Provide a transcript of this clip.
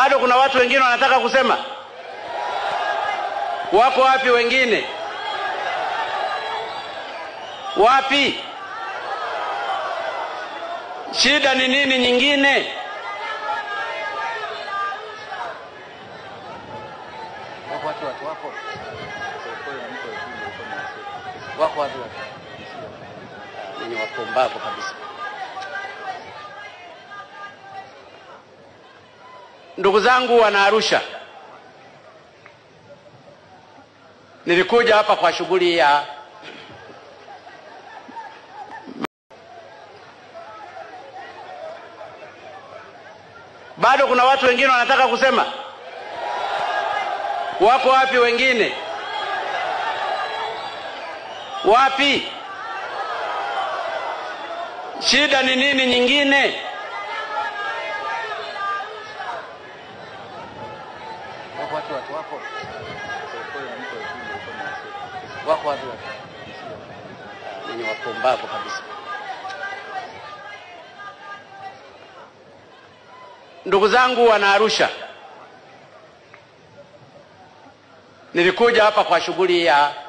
Bado kuna watu wengine wanataka kusema. Wako wapi wengine? Wapi? Shida ni nini nyingine? Wako watu watu wapo. Wako watu watu. Ni wapumbavu kabisa. Ndugu zangu wana Arusha, nilikuja hapa kwa shughuli ya bado kuna watu wengine wanataka kusema. Wako wapi wengine? Wapi? Shida ni nini nyingine? Wako watu watu wapo. Wako watu watu. Ni wapumbavu kabisa. Ndugu zangu wana Arusha, nilikuja hapa kwa shughuli ya